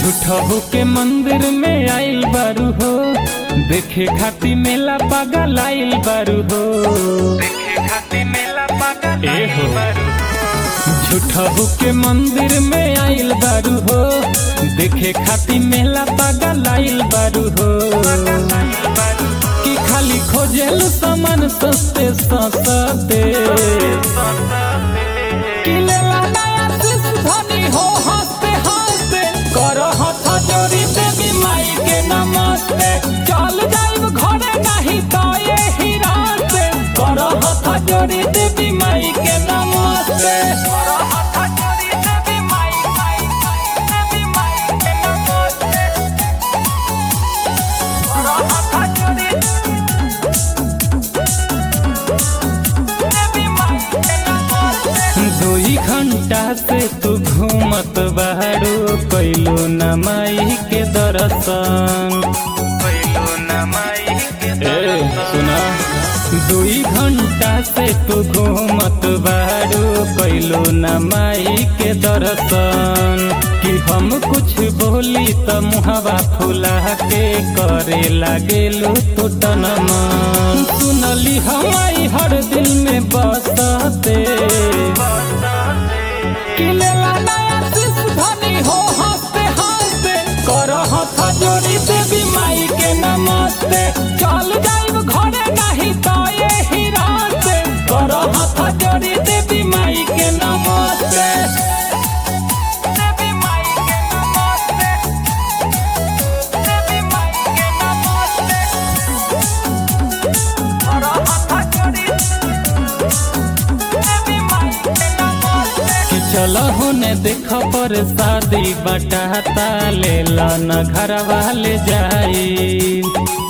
झूठहू के मंदिर में आइल बारू हो देखे खाती मेला पागल आइल बारू हो देखे खाती मेला पागल ए हो झूठहू के मंदिर में आइल बारू हो देखे खाती मेला पागल आइल बारू हो कि खाली खोजेल सामान सस्ते सस्ते कि लेला नया शिश धनी हो हंसते हंसते करो हथ जोड़ी देवी माई के नमस्ते चल जाइब घरे नहीं तो ये ही रास्ते करो हथ जोड़ी देवी माई के नमस्ते करो हथ जोड़ी देवी माई माई देवी माई के नमस्ते करो हथ जोड़ी देवी माई के नमस्ते दुई घंटा से तू घूमत बाहरो कैलो न माई के दर्शन कैलो न माई के सुना दुई घंटा से तू घूमत बाहरो कैलो न माई के दर्शन कि हम कुछ बोली त मुहवा फुला के करे लागेलो तो तनमन सुनली हमारी हर दिल में बसते कि लेला नया शिश धनी हो हंसते हंसते करो हथ जोड़ी देवी माई के नमस्ते चल जाइब घरे नहीं तो ये ही रास्ते करो हथ जोड़ी देवी माई के नमस्ते देवी माई के नमस्ते देवी माई के नमस्ते करो हथ जोड़ी कि चलो होने देख पर शादी बटाता ले न घर वाले जाई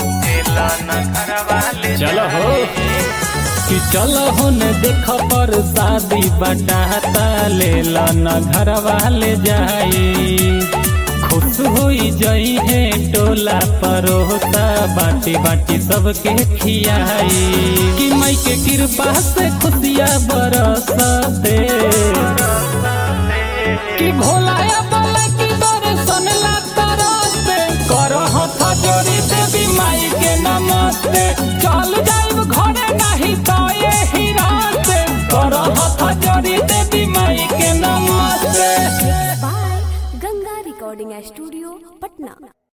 चलो हो कि चलो होने देख पर शादी बटाता ले न घर वाले जाई खुश होई जई है टोला परोता बाटी बाटी सबके खियाई कि माई के कृपा से खुशियाँ बरसते कि भोलाया बोले कि दर्शन ला तरसते करो हथ जोड़ी देवी माई के नमस्ते चल जाइब घरे नहीं तो ये ही रास्ते करो हथ जोड़ी देवी माई के नमस्ते by Ganga Recording Studio, Patna.